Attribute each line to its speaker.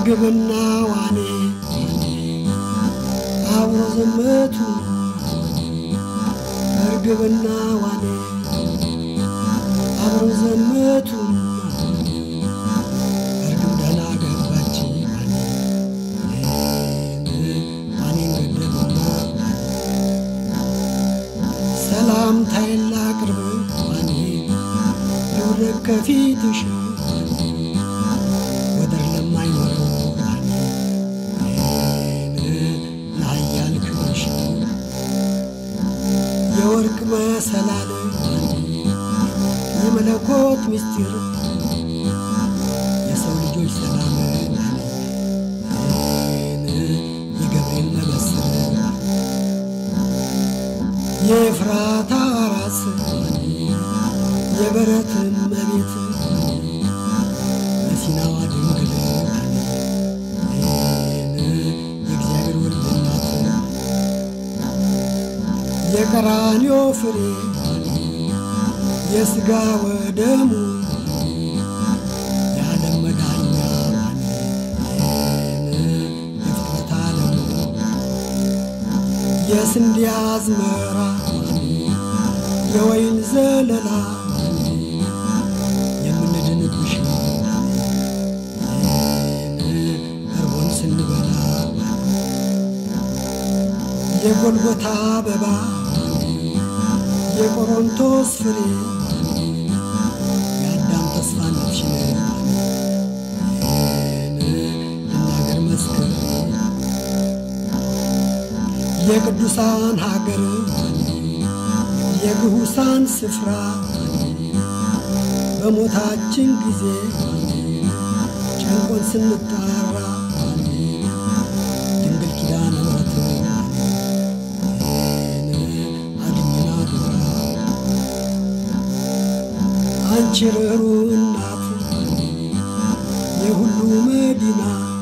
Speaker 1: እርግብና ዋኔ አብሮ ዘመቱ እርግብና ዋኔ አብሮ ዘመቱ እርግብ ደህና ገባች ዋኔን ገደሉና ሰላምታዬን ላቅርብ ዋኔ ልውደቅ ከፊትሽ ወደር ለማይኖረው ዋኔን ለኃያል ክብርሽ የወርቅ መሰላል የመለኮት ምስጢር የሰው ልጆች ሰላም የገብርኤል መበስር የኤፍራታ ራስ የበረት እመቤት በሲናዋ ድንግል የእግዚአብሔር ወልድ እናት የቀራንዮ ፍሬ የሥጋ ወደሙ የዓለም መዳኛ የፍጥረት ዓለሙ የስንዴ አዝመራ የወይን ዘለላ የምንድንብሽ እርቦን ስንበላ የጎልጎታ አበባ የቆሮንቶስ ፍሬ የአዳም ተስፋ ነፍሽን ልናገር መስክር የቅዱሳን ሀገር የግሁሳን ስፍራ በሞታችን ጊዜ ጨንቆን ስንጣራ ድንግል ኪዳነ ምሕረት አድኝና ዱራ አንቺ ርኅሩ እናት የሁሉ መዲና